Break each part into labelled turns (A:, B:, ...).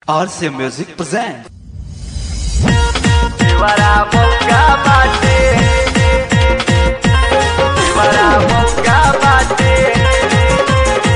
A: RC Music presents.
B: Para boca bate Para boca bate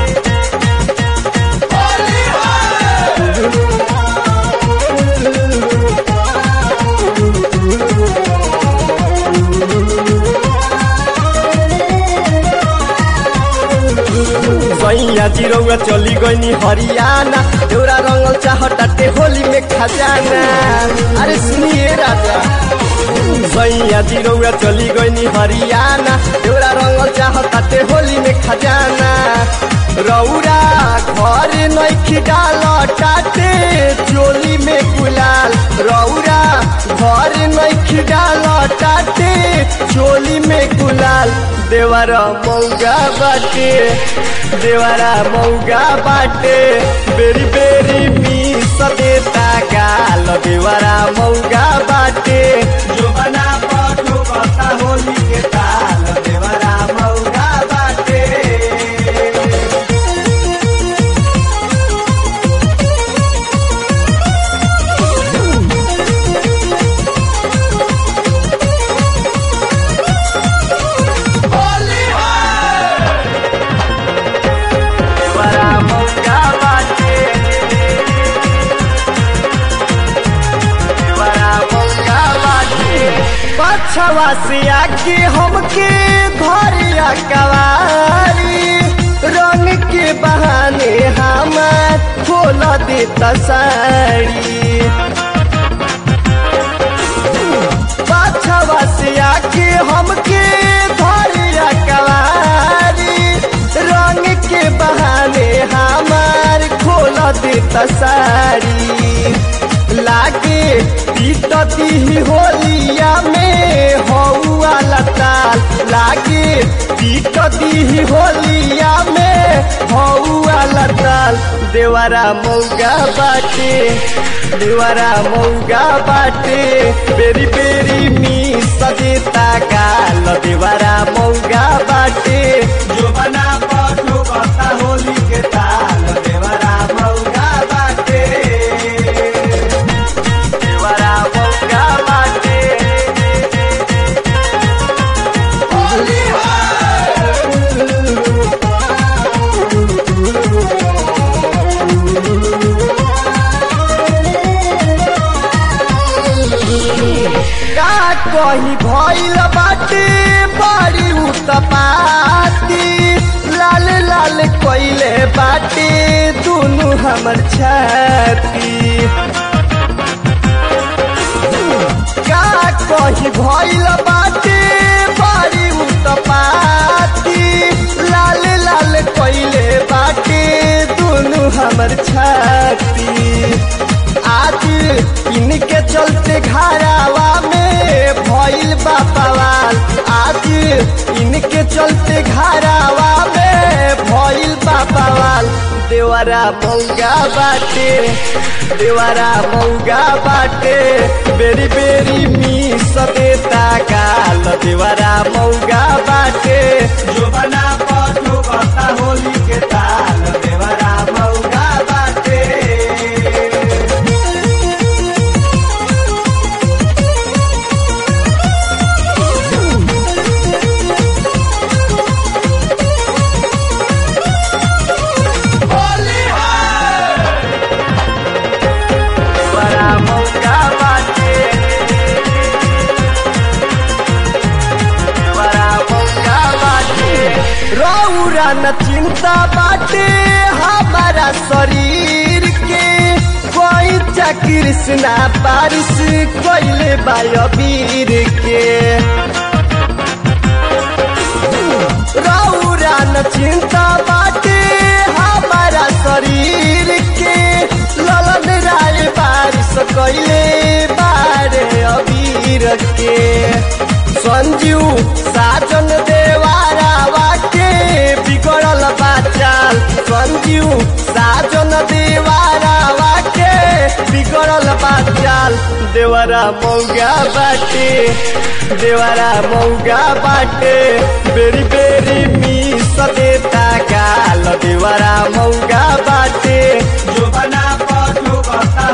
C: सैया जिरौआ चली गईनी हरियाणा देवरा रंगल चाहटाटे होली में खजाना अरे सुनिए राजा सैया जिरौआ चली गईनी हरियाणा देवरा रंगल चाहटाटे होली में खजाना रौरा घर नैखी डाल टाटे चोली में गुलाल रौरा घर नैखी डाल टाटे चोली में गुलाल देवरा मौगा बाटे देवरा मौगा बाटे बेरी बेरी मिस देता गाल देवरा मौगा बाटे जो बना पठो बता होली के ताल देवरा मौगा बाटे
B: Para boca bate Para boca bate
C: पछवा से आके हमके धरिया कवारी रंग के बहाने हमार खोल देता साड़ी पछवा से आके हमके धरिया कवारी रंग के बहाने हमार खोल देता साड़ी लागे पीटती ही होलिया में हौआ लताल लागे पीटती ही होलिया में हौआ लताल देवरा मौगा बाटे देवरा मौगा बाटे बेरी बेरी मी सदेता गाल देवरा मौगा बाटे जो बना पठो बता होली के ताल देवरा मौगा बाटे
B: Para boca bate
C: का कही भइल बाटे बड़ी उत्पाती लाल लाल कोइले बाटे दुनु हमर छाती का कही भइल बाटे बड़ी उत्पाती लाल लाल कोइले बाटे दुनु हमर छाती आज इनके चलते घरावा में भइल बा पवाल आज इनके चलते घरावा में भइल बा पवाल देवरा मौगा बाटे देवरा मौगा बाटे बेरी बेरी मिस देता गाल देवरा मौगा बाटे जो बना पठो बता होली के ताल देवरा मौगा बाटे
B: Para boca bate Para boca bate
C: रौरा न चिंता बाटे हमारा शरीर के कोई कृष्णा बारिश कोइले बायबीर के रौरा न चिंता बाटे हमारा शरीर के ललन राय बारिश कोइले बारे अबीर के संजू साजन देवारावा के बिगड़ल बाचाल संजू साजन देवारावा के बिगड़ल बाचाल देवरा मौगा बाटे देवरा मौगा बाटे बेरी बेरी मिस देता गाल देवरा मौगा बाटे जो बना पठो बता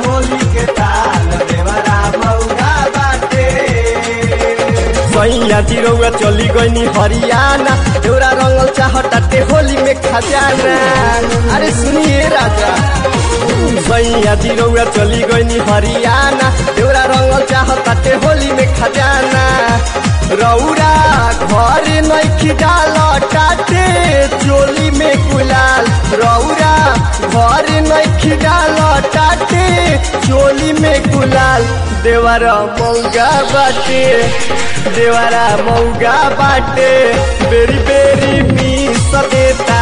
C: सैया जी रउआ चली गईनी हरियाणा देवरा रंगल चाहताटे होली में खजाना अरे सुनिए राजा सैया जी रउआ चली गईनी हरियाणा देवरा रंगल चाहताटे होली में खजाना रौरा घर नैखी डाल टाटे चोली में गुलाल रौरा घर नैखी डाल टाटे चोली में गुलाल देवारा मौगा बाटे देवारा मौगा बाटे बेरी बेरी मी सदेता